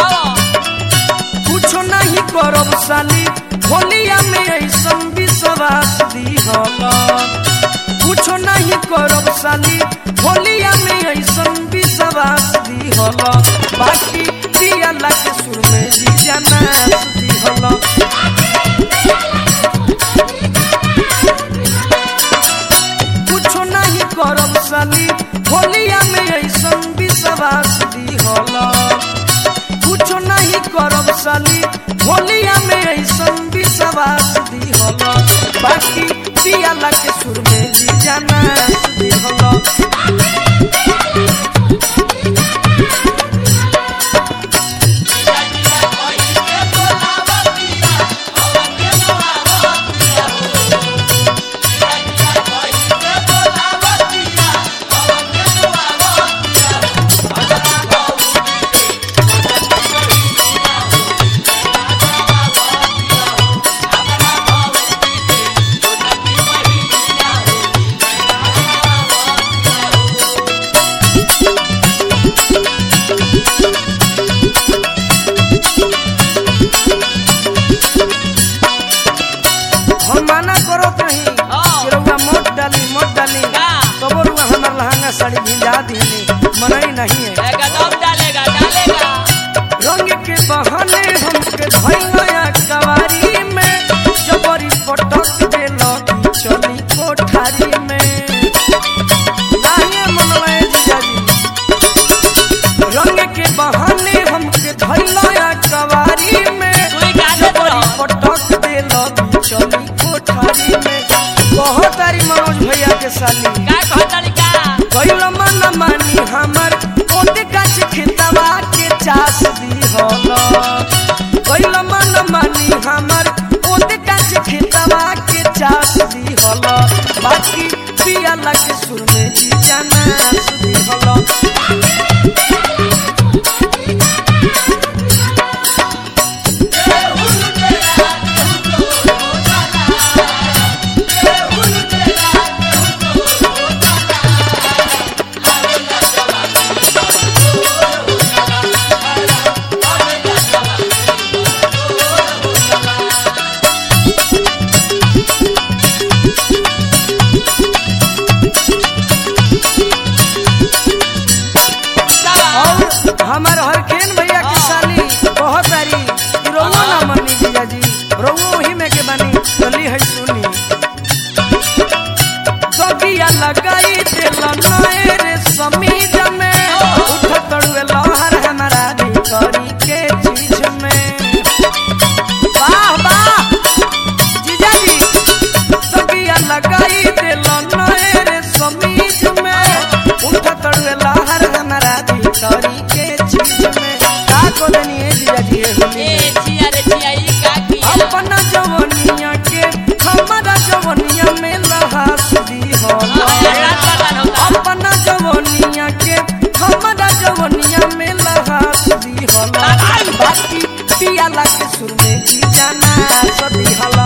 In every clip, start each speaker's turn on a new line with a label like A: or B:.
A: कुछो नहीं करब साली होलिया में ऐसन विश्वास दिहल कुछो नहीं करब साली होलिया में ऐसन विश्वास दिहल बाकी दियाला के सुर में जीजा नाच दिहल कुछो नहीं करब साली होलिया में ऐसन विश्वास दिहल कुछो नहीं करब साली होलिया में ऐसन विश्वास दिहल बाकी पियाला के सुर में जीजा नाच दिहल हम माना करो कहीं
B: हाँ।
A: कि रउआ मोट डाली मोट डाली
B: का?
A: तबो रुआ हमार लहंगा साड़ी भिजा दीनी मनई नहीं है
B: एकदम डालेगा डालेगा
A: रंग के बहाने हमके धैया कवारी में जबरी पटक देलो चली कोठारी में लाहिए मनवाए जीजाजी रंग के बहाने हमके धैया कवारी में
B: सुई काटे
A: जबरी
B: तो।
A: पटक देलो चली कोठारी में बहुत तारी मनोज भैया के साली
B: का कहतनी का
A: कैल मन मानी हमर ओते गाछ खेतवा के चास दिहल कैल मन मानी हमर ओते गाछ खेतवा के चास दिहल बाकी पियाला के सुर में जी जाना दिहल और हमार हरखेन भैया की साली बहुत सारी रोवो ना मनी जीजा जी रोवो ही में के बनी चली है सुनी सगिया लगाई दिल नए रे समीज में उठ तड़ुए लहर हमारा भितरी के चीज में वाह वाह जीजा जी सगिया लगाई दिल नए रे समीज में उठ तड़ुए लहर हमारा भितरी के चीज में का को देनी है जीजा जी ये होली
B: ए
A: में?
B: छिया रे छिया ई का किया
A: अपना जवनिया के हमारा जवनिया में लहास दी हो
B: रात बर्बाद होता
A: अपना जवनिया के हमारा जवनिया में लहास दी हो बाकी पियाला के सुर में जी जाना सदी हला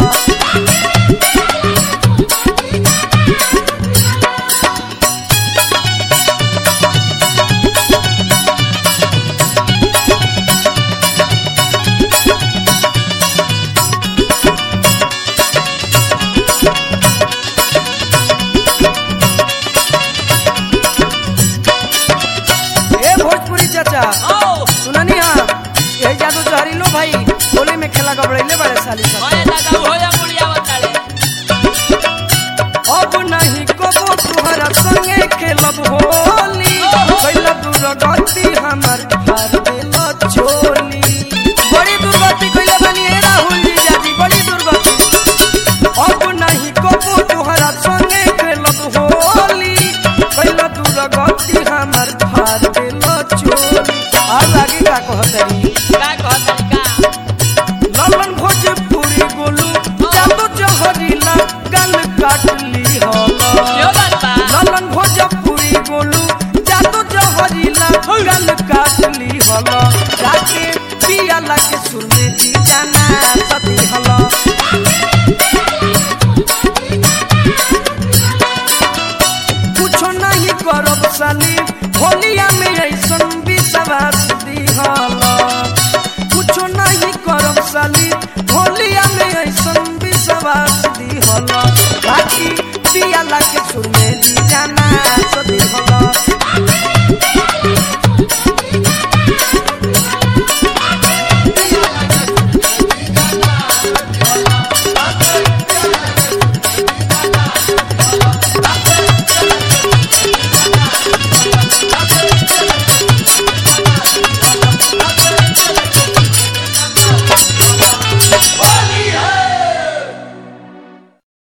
A: ए भोजपुरी चाचा
B: ओ
A: सुननी हाँ ये जादू जहरीलो भाई होली में खेला गबड़ैले बड़े साली सब
B: ओए दादा हो जा बुढ़िया बताड़े
A: अब नहीं कबो तुहरा संगे खेलब होली कैला दुर्गति हमर हार देल चोली बड़ी दुर्गति कैले बनी हे राहुल जी जाजी बड़ी दुर्गति अब नहीं कबो तुहरा संगे खेलब होली कैला दुर्गति हमर हार देल चोली और आगे का कहतरी
B: का कहतनी का
A: ललन भोजपुरी गोलू जादू जहरीला गल काटली होला
B: क्यों बात बा
A: ललन भोजपुरी गोलू जादू जहरीला गल काटली होला जाके पियाला के सुर में जी जाना सती हला